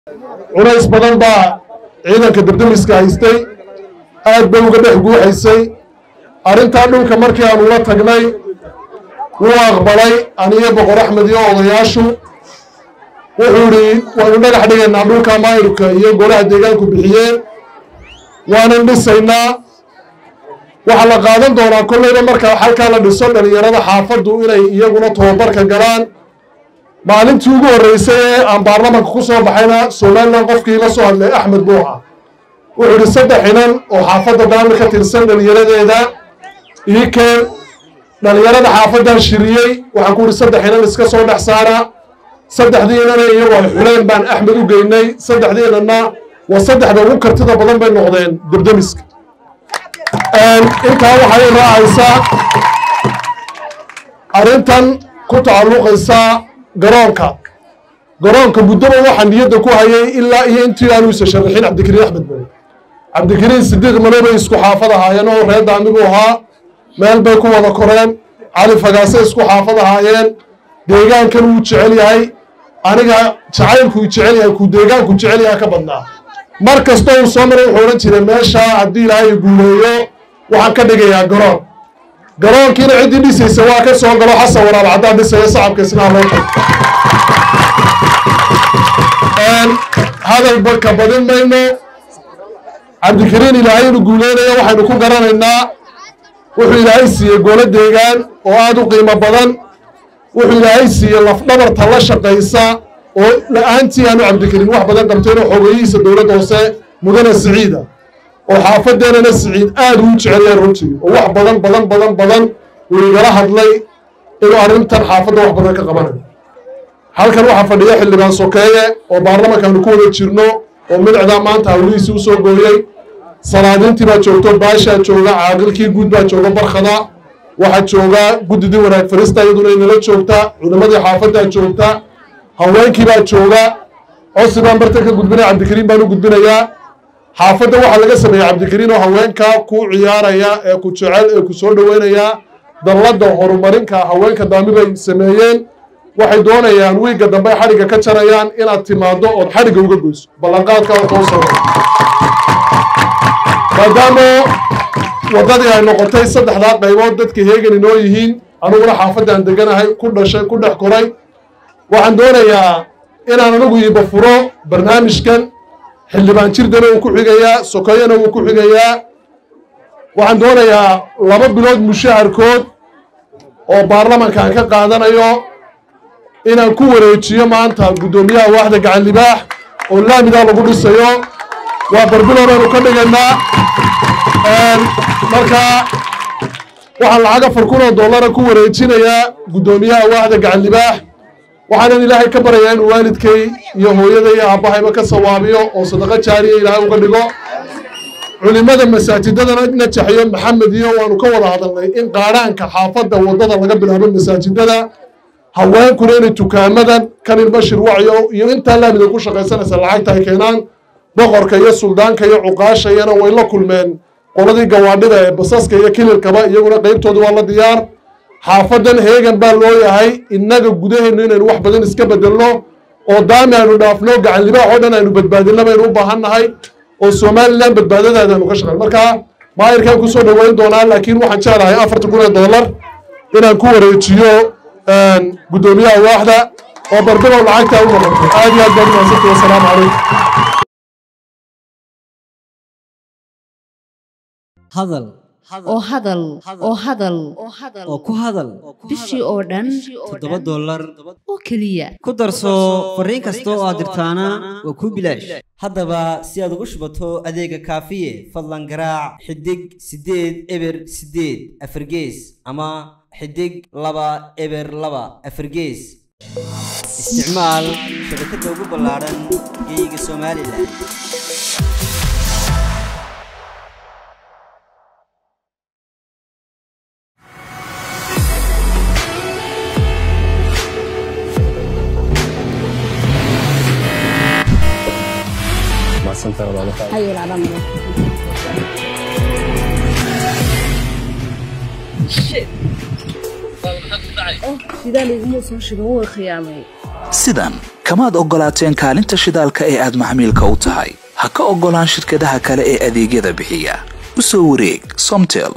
culays badan baa ciidanka debdemiska haystay aad bay uga dhex guuxaysay arrintaa dhulka markii aanu la tagnay wuu aqbalay aniyo boqor axmed iyo odayaashu wuxuu idhi waynu dhagax dhigaynaa dhulka maayirka iyo golaha deegaanku bixiyeen waanan dhisaynaa waxaa la qaadan doonaa kollayba marka halkaa la dhiso dhalinyarada xaafaddu inay iyaguna tobabarka galaan maalintii ugu horreysay ee aan baarlamanka ku soo baxayna somalilan qofkii la soo hadlay axmed buuxa wuxuu idhi saddex inan oo xaafadda daami ka tirsan dhalinyaradeeda ii keen dhalinyarada xaafaddan shiriyey waxaan ku idhi saddex inan iska soo dhex saara saddexdii inana iyagoo ay xuleen baan axmed u geynay saddexdii inanna waa saddexda ugu kartida badan bay noqdeen debdemiska intaa waxay raacaysaa arrintan ku tacalluqaysaa garoonka garoonka muddoba waxaa niyadda ku hayay ilaa iyo intii aanu isa sharaxin cabdikariin axmed bale cabdikariin sidiiq malo bay isku xaafad ahaayeen oo reer daamigu ahaa meel bay ku wada koreen cali fagaase isku xaafad ahaayeen deegaankan wuu jecel yahay aniga jacaylkuu jecel yahay kuu deegaanku jecel yahay ka badnaa mar kasta uu soo maray wuxuu odhan jiray meeshaa haddii ilaahay guuleeyo waxaan ka dhigayaa garoon garoonkiina ciddii dhisaysa waa ka soo galo xasan waraab caddaan dhisaya sacabka isnaha loo tago hadalba ka badin mayno cabdikariin ilaahay inu guuleynaya waxaynu ku garanaynaa wuxuu ilaahay siiyey golo deegaan oo aada u qiimo badan wuxuu ilaahay siiyey lafdhabarta la shaqaysa oo la-aantii aanu cabdikariin wax badan qabteenoo xogeyihiisa dowladda hoose mudane siciida oo xaafaddeenana siciid aada uu jecelyahay runtii oo wax badan badan badan badan uu igala hadlay inuu arrintan xaafadda wax badan ka qabanayo halkan waxaa fadhiya xildhibaan sokeeye oo baarlamankaanu ku wada jirno oo midacdaa maanta hawlihiisii usoo gooyey salaadiintii baa joogto baashaa jooga caaqilkii guud baa jooga barkhada waxaa jooga guddidii wanaag farista iyaduna inala joogta culimadii xaafaddaa joogta haweenkii baa jooga cosi baan bartan ka gudbinaya cabdikariin baan u gudbinayaa xaafadda waxaa laga sameeyey cabdikariin oo haweenka ku ciyaaraya ee ku jecel ee ku soo dhoweynaya dalladda horumarinka haweenka daami bay sameeyeen waxay doonayaan wiigga dambe ay xadhigga ka jarayaan inaad timaaddo ood xadhigga uga goyso ballanqaadka oo koo soo maadaama waddadii ay noqotay saddexdaa qaybood dadka heegan inoo yihiin aniguna xaafaddan deganahay ku dhashay ku dhex koray waxaan doonayaa inaan anigu iiba furo barnaamijkan xildhibaan jirdana wuu ku xigayaa sokoyana wuu ku xigayaa waxaan doonayaa laba bilood mushaharkood oo baarlamankaan ka qaadanayo inaan ku wareejiyo maanta guddoomiyaha waaxda gacan libaax oo laamidaa lagu dhisayo waa barbilow baynu ka dhigaynaa marka waxaan lacag afar kun oo dollara ku wareejinayaa guddoomiyaha waaxda gacan libaax waxaanan ilaahay ka baryayaa inuu waalidkay iyo hooyada iyo aabbahayba ka sawaabiyo oo sadaqo jaariya ilaahay uga dhigo culimada masaajidadana najaxyo maxamed iyo waanu ka wada hadalnay in qaadhaanka xaafadda waddada laga bilaabo masaajidada haweenkuna inay tukaamadan kanin bashir wacyo iyo intaa laamida ku shaqaysanaysa lacagta ay keenaan boqorka iyo suldaanka iyo cuqaashayana way la kulmeen qoladii gawaadhida ee basaska iyo kililkaba iyaguna qeybtooda waa la diyaar xaafadan heegan baa loo yahay innaga gudaheennu inaynu wax badan iska bedelno oo daami aynu dhaafno gacan libaax oo dhan aynu badbaadinno baynu u baahan nahay oo somalilan badbaadadaada aynu ka shaqeyn marka maayirkaan kusoo dhoweyn doonaa laakiin waxaan jeclahay afartan kun ee dollar inaan ku wareejiyo guddoomiyaha waaxda oo barbilow lacagta u noqoto aad iyo aad baad umahadsantay wasalaamu calaykum hadal oo hadal oo hadal oo ku hadal bishii oo dhan toddoba dollar oo keliya ku darso fariin kasta oo aad dirtaana waa kuu bilaash haddaba si aad ugu shubato adeega kaafiye fadlan garaac xidig siddeed eber siddeed afargees ama xidig laba eber laba afargees isticmaal shabakadda ugu ballaaran geeyiga somalilan sidaa layguma soo shigan wuu khiyaamay sidan kamaad oggolaateen kaalinta shidaalka ee aad maxmiilka u tahay ha ka oggolaan shirkadaha kale ee adeegyada bixiya u soo wareeg somtel